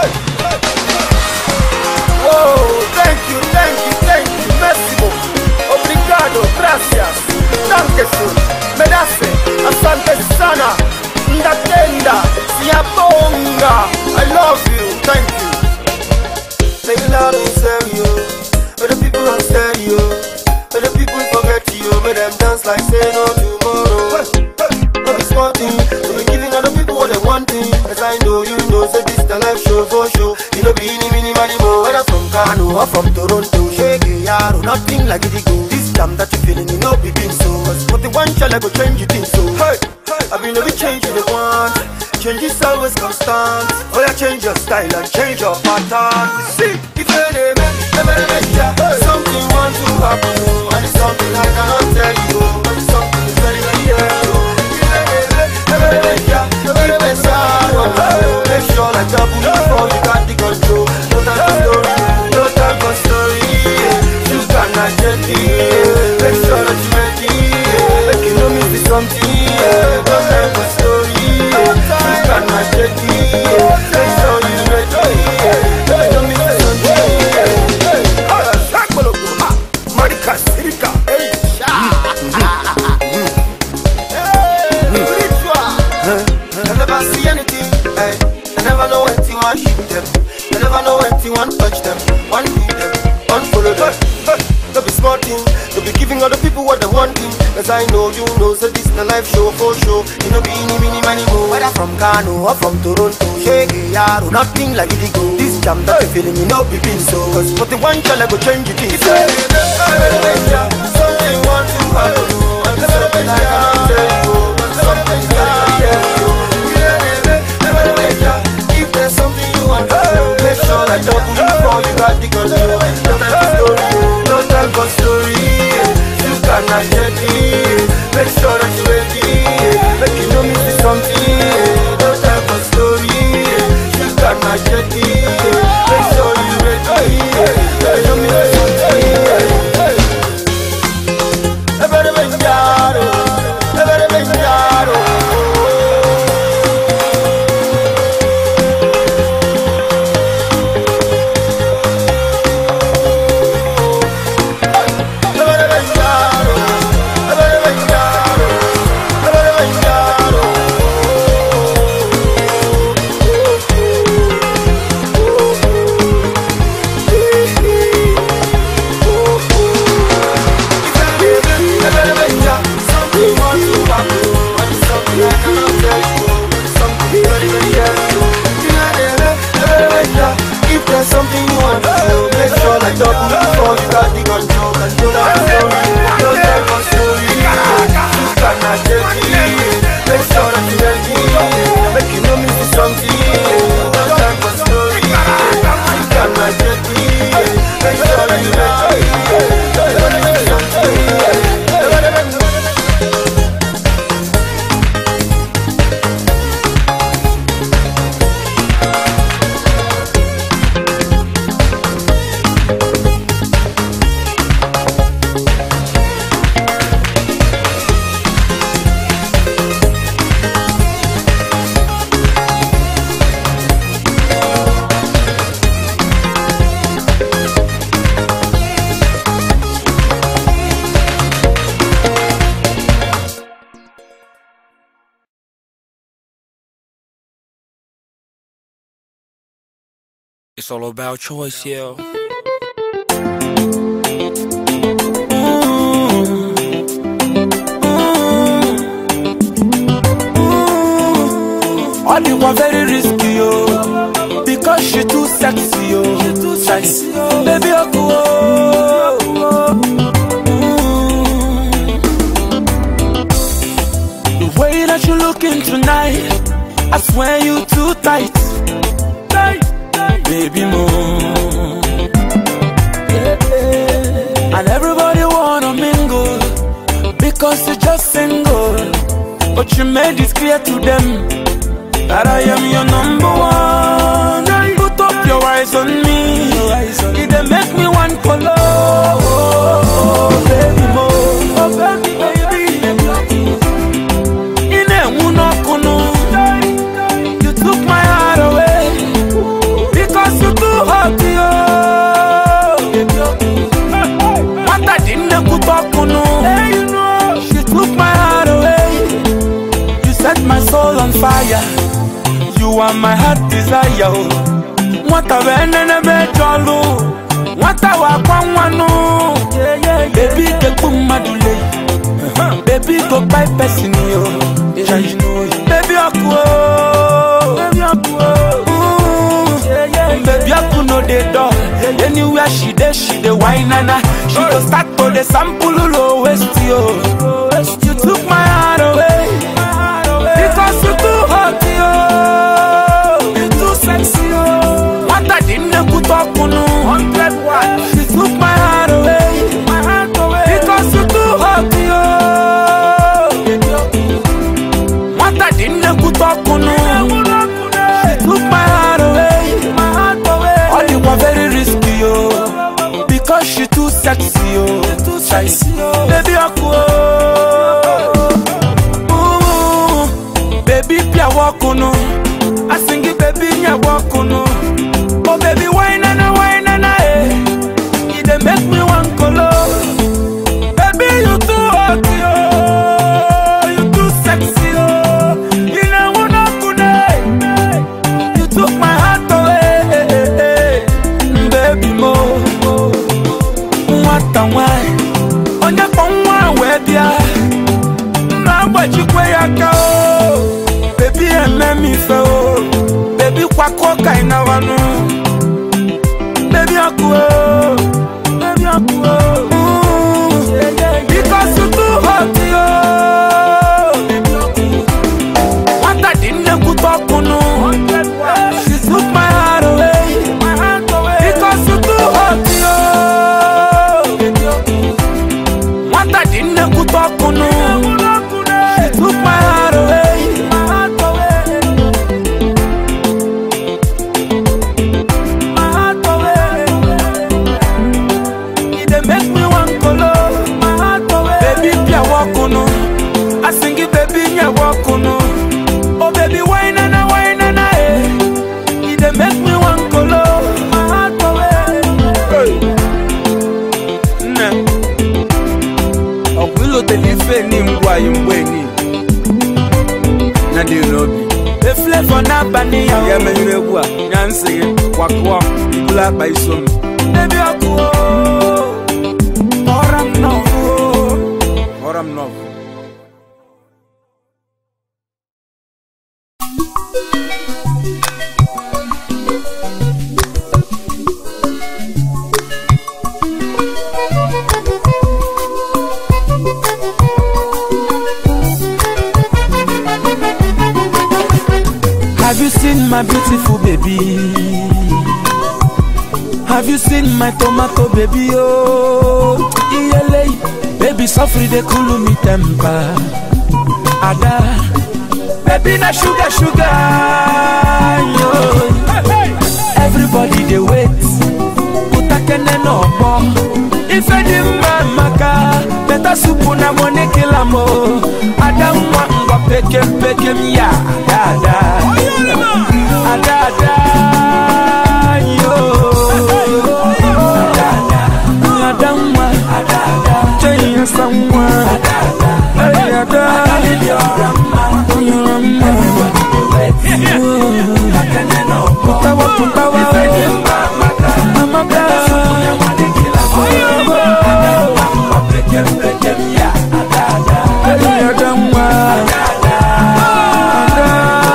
Whoa, thank you, thank you, thank you, Massimo. Obrigado, gracias. Danke schön. Medase, asante sana. Ndatenda, siyabonga. I love you, thank you. Say it loud and stereo. But the people on stereo. But the people forget you. But them dance like say no tomorrow. No be small thing. So we giving other people what they wanting. As I know you know, say this the life show for show. You know be any mini money more. Whether from Kano or from Toronto, shake it, yaro. Nothing like it go. This time that you feeling, you know be being so. But the one shall I go change you think so. Hey, I been every change you the want. Change is always constant. Oh yeah, change your style and change your pattern. See, if you dey make, never make ya. Something want to happen, oh, and it's something I cannot tell you, oh, but it's something is very very real. oh. If you dey make, never make ya. Keep it sad, oh, oh, make sure like double before you got the control. No time for story, no time for story. yeah. You cannot get it. yeah. Make sure that you ready. yeah. Make you know me see something. yeah. No time for story. yeah. You cannot get it. yeah. Make sure you ready. yeah. Make you know me see something. yeah. Ah, Sakbaloko, ha, Marika, Sirika, hey, sha. Hey, ritual. I never see anything. Hey. I never know when to want shoot them. I never know when to want touch them. One do them, one follow them. Hey, Don't be smart thing. Don't be giving other people what they want. Cause I know you know, so this the life show for show. You know, be any mini money mo. Whether from Kano or from Toronto, shake it, yaro. Nothing like it go. This jam that you feeling, you know, be been so. Cause for the one shall I go change it. It's Something want to happen. And something I cannot tell you. But something that I tell you. If there's something you want to do, make sure I double before you got the control. No time for story, no time for story. You cannot get it. Make sure that you ready. Make you know me see something. No time for story. You cannot get it. Make sure you ready. Make you know me see something. Everybody make yaro. Everybody make yaro. If there's something you want to do, make sure like double before you got the control. Control that story, no time for story. You cannot get it. Make sure that you ready. Make you know me see something. No time for story. You cannot get it. Make sure that you ready. Make you know me see something. It's all about choice, yeah. All you are very risky, yo. Because she too sexy, yo. She too sexy, yo. Baby, oh, oh, oh. Mm. The way that you looking tonight, I swear you too tight. Tight, tight. Baby, more. And everybody wanna mingle because you're just single. But you made it clear to them that I am your number one. Put up your eyes on me. It dey make me want follow. Oh, baby, mo. Oh, baby, baby. Ine unokunu. You took my heart away. are my heart desire. oh. Nwata benene be jolu. Nwata wa kwa nwanu. Baby ke kumadule. Baby go buy person yo. Baby aku oh. Baby aku oh. Baby aku no dey door. Anywhere she dey, she dey whine nana. She go start to dey sample low waist yo. You took my heart away. Because you too hot yo. You too sexy yo. What I didn't put up on hundred watts. She took my heart away. My heart away. Because you too hot yo. What I didn't put up on She took my heart away. My heart away. All you were very risky yo. Because she too sexy yo. Too sexy yo. Baby aku Ooh, baby pia wakunu. I sing it baby nya wakunu. Oh baby wine and wine and eh. It dey make me want kolo. Baby you too hot yo. You too sexy yo. You know wanna kune. You took my heart away. Baby mo. Nwata nwanyị. Onye kpọ nwa wee bịa. Mma agbajikwe ya aka o. Baby eme m ife o. Baby kwakọ ka ị nawanụ. Baby ọkụ o. Baby ọkụ o. Because you too hot yo. Nwata dị nnekwute ọkụnụ. She took my heart away. Because you too hot yo. Nwata dị nnekwute ọkụnụ. She took my heart away. My heart away. E dey make me wan kolo. Baby pia wakunu. I sing it baby nya wakunu. Oh baby wine na wine na eh. E dey make me wan kolo. Hey. Nne. Ọkwa ilotele ife ni ngwa yi mgbe ni. Na dị n'obi. Eflevo n'abalị ya. Ya menyere egwu a. Ya nsị gị. Wakụọ. Ibulu akpa iso m. Baby ọkụ o. Kpọrọ m n'ọkụ o. Kpọrọ m n'ọkụ. Have you seen my beautiful baby? Have you seen my tomato baby? Oh, iyele, baby, suffer they cool me temper. Ada, baby, na sugar, sugar. Yo. Everybody they wait. Utakene no more. If any man maka, better soup na money kill am oh. Ada mwa ngwa peke peke ya. Ada, ada, ada, ada. Yo. Ada, ada, ada mwa. Ada, ada. Jaya samwa. Hey, ada. You're a man. Putawa, putawa, Amaka. Hey, ada mwa. Ada.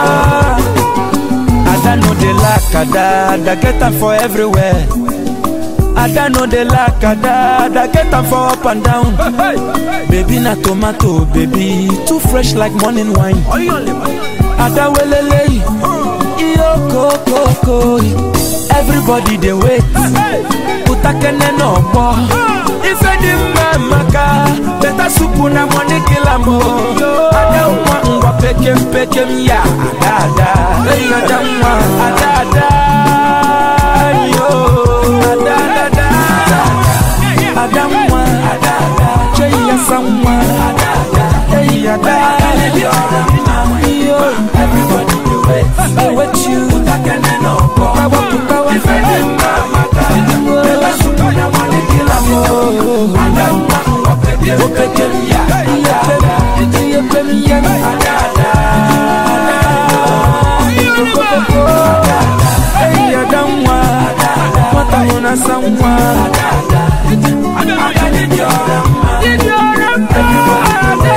Ada no dey lack ada, ada get am for everywhere. Ada no dey lack ada, ada get am for up and down. Baby na tomato, baby too fresh like morning wine. Ada welele, iyo kokoko. Everybody dey wait, utakene no gbọ́. Ife dị mma maka, better soup na money kill am o. Ada nwa ngwa pekem pekem ya, ada ada. Hey, ada nwa, ada ada. Yo, ada ada ada. Ada nwa, ada ada. Chey ya sa nwa, ada ada. Hey, ada Yo, everybody dey wait, dey wait you. Utakene no gbọ́. Putawa putawa. Ife dị mma maka, better soup na money kill am o. Ada nwa ngwa pekem pekem ya, ada ada. Ada ada. ya someone. Ada did your rama. Did your rama.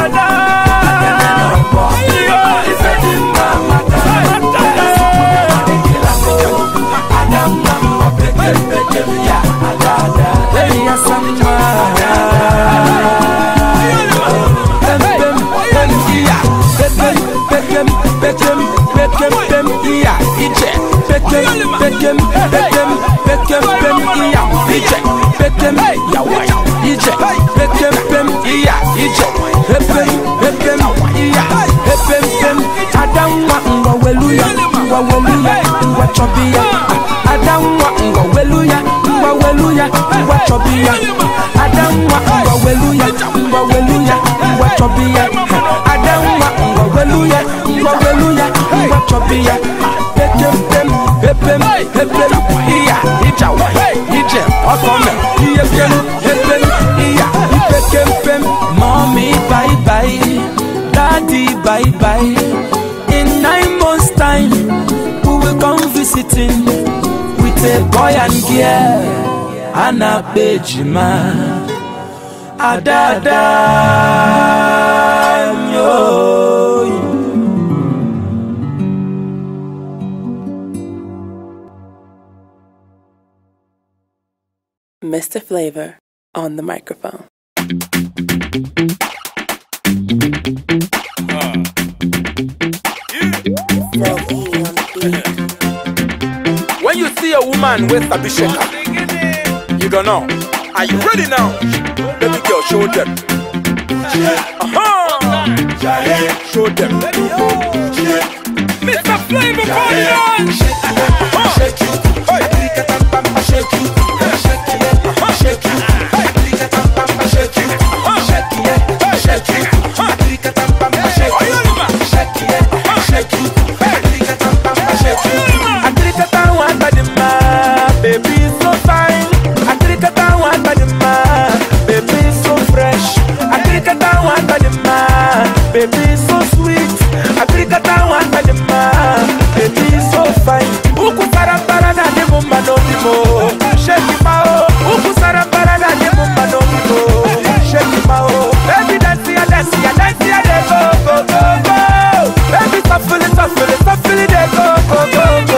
Adamwa ngwa weluya, ngwa weluya, ngwa chobia. Adamwa ngwa weluya, ngwa weluya, ngwa chobia. Adamwa ngwa weluya, ngwa weluya, ngwa chobia. Pekem pem, pepem, pepem, iya, ijawa, ije, okome, iye pem, pepem, iya, ipekem pem. Mommy, bye bye, daddy, bye bye. In nine months' time, we will come visiting with a boy and girl. Anna Bejima, Adada, yo. Mr. Flavor on the microphone. When you see a woman with a bishaka, you gonna know. Are you ready now? Baby girl, show them. Uh-huh. Show them. Mr. Flavor, party on! Shake you. Hey. Shake you. Uh-huh. Shake you. Hey. Shake you. Uh-huh. Shake you. Hey. Shake you. Uh-huh. Shake you. Hey. Shake you. Atrikata wanta di ma, baby so fine. Atrikata wanta di ma, baby so fresh. Atrikata wanta di ma, baby so sweet. Atrikata wanta di ma, baby so fine. Uku sarambara na di mumba no di mo, shake ma o. Uku sarambara na di mumba no di mo, shake ma o. Baby dance ya dance ya dance ya de go go go go. Baby shuffle it shuffle it shuffle it de go go go go.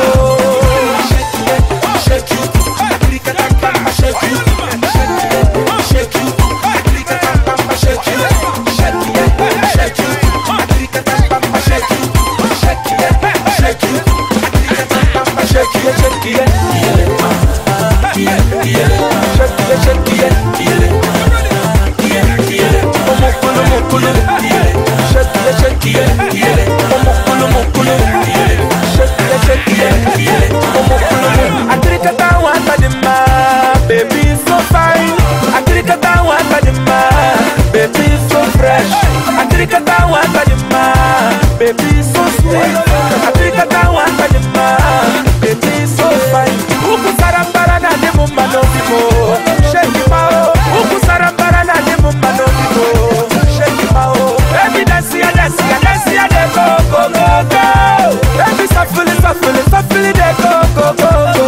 Shake you, Africa Tamba, shake you, shake you, Africa Tamba, shake you, shake you, shake you, Africa Tamba, shake you, shake you, shake you, Africa Tamba, shake you, shake you, shake you, shake you, Omokulu, mokulu, shake you, shake you, Omokulu, mokulu, shake you, shake you, Omokulu, Atrikata wanta di ma, baby so fine. Atrikata wanta di ma, baby so fresh. Atrikata wanta di ma, baby so sweet. Atrikata wanta di ma, baby so fine. Uku sarambara na di mumba no di mo, shake ma o. Uku sarambara na di mumba no di mo, shake ma o. Baby dance ya dance ya dance ya de go go go go. Baby shuffle it shuffle it shuffle it de go go go go.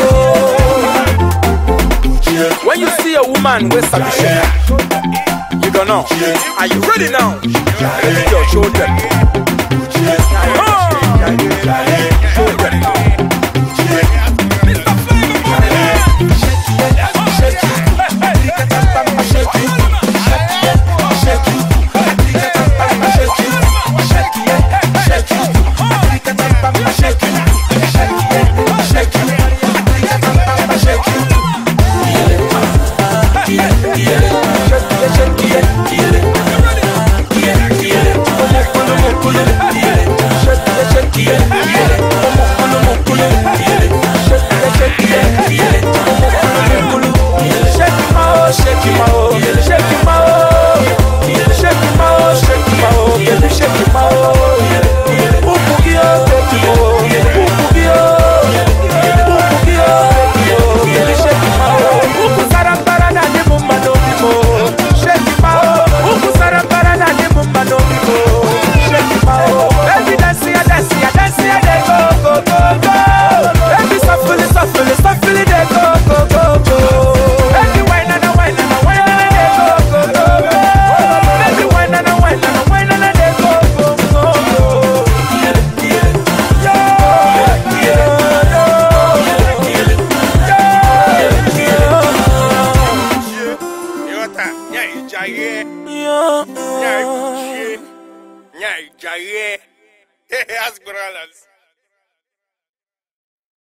When you see a woman with a bishop, you gonna know. Are you ready now? Baby girl, show them. Uh-huh. Show them.